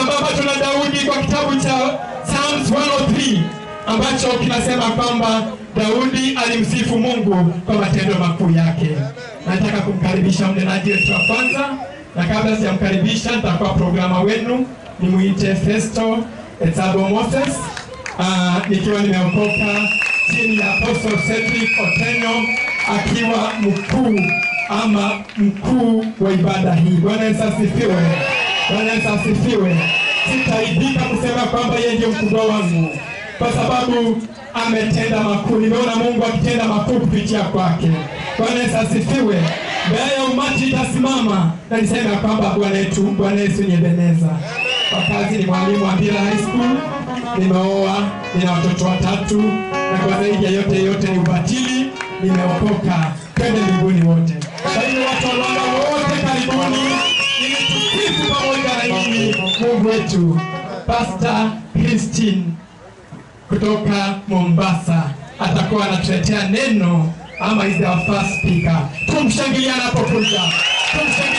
sambamba tuna Daudi kwa kitabu cha Psalms 103 ambacho kinasema kwamba Daudi alimsifu Mungu kwa matendo makuu yake. Nataka kumkaribisha mnenaji wetu wa kwanza, na kabla sijamkaribisha, nitakuwa programa wenu nimuite Festo Etsabo Moses, ah, nikiwa nimeokoka chini ya Apostle Cedric Otenyo akiwa mkuu ama mkuu wa ibada hii. Bwana Yesu asifiwe. Bwana Yesu asifiwe. Sitaibika kusema kwamba yeye ndiye mkubwa wangu kwa sababu ametenda makuu. Nimeona Mungu akitenda makuu kupitia kwake. Bwana Yesu asifiwe. Mbele ya umati itasimama na niseme ya kwamba Bwana yetu Bwana Yesu ni Ebeneza. Kwa kazi ni mwalimu wa Mbira High School, nimeoa, nina watoto watatu, na kwa zaidi ya yote yote ni ubatili, nimeokoka. Twende mbinguni wote. Kwa hiyo watu wa Rwanda wote karibuni, ili tusifu pamoja na nyinyi Mungu wetu. Pastor Christine kutoka Mombasa atakuwa anatuletea neno ama is our first speaker. Tumshangilie anapokuja. Tumshangilie